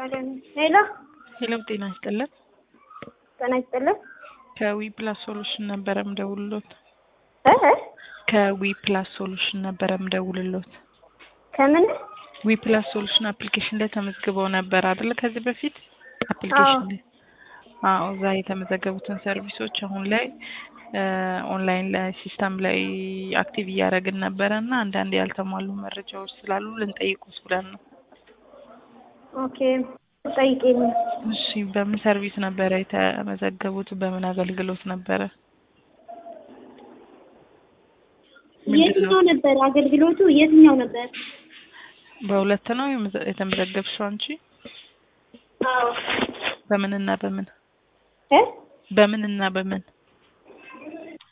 ሄሎ ሄሎ ጤና ይስጥልን። ጤና ይስጥልን። ከዊ ፕላስ ሶሉሽን ነበረ ምደውልሎት። እ እ ከዊ ፕላስ ሶሉሽን ነበረ ምደውልሎት። ከምን ዊ ፕላስ ሶሉሽን አፕሊኬሽን ላይ ተመዝግበው ነበር አይደለ? ከዚህ በፊት አፕሊኬሽን ላይ አዎ፣ እዛ የተመዘገቡትን ሰርቪሶች አሁን ላይ ኦንላይን ላይ ሲስተም ላይ አክቲቭ እያደረግን ነበረ እና አንዳንድ ያልተሟሉ መረጃዎች ስላሉ ልንጠይቁት ብለን ነው። ኦኬ ጠይቄኝ። እሺ፣ በምን ሰርቪስ ነበረ የተመዘገቡት? በምን አገልግሎት ነበረ? የትኛው ነበር አገልግሎቱ? የትኛው ነበር? በሁለት ነው የመዘ- የተመዘገብሽው አንቺ? አዎ በምንና በምን እ በምንና በምን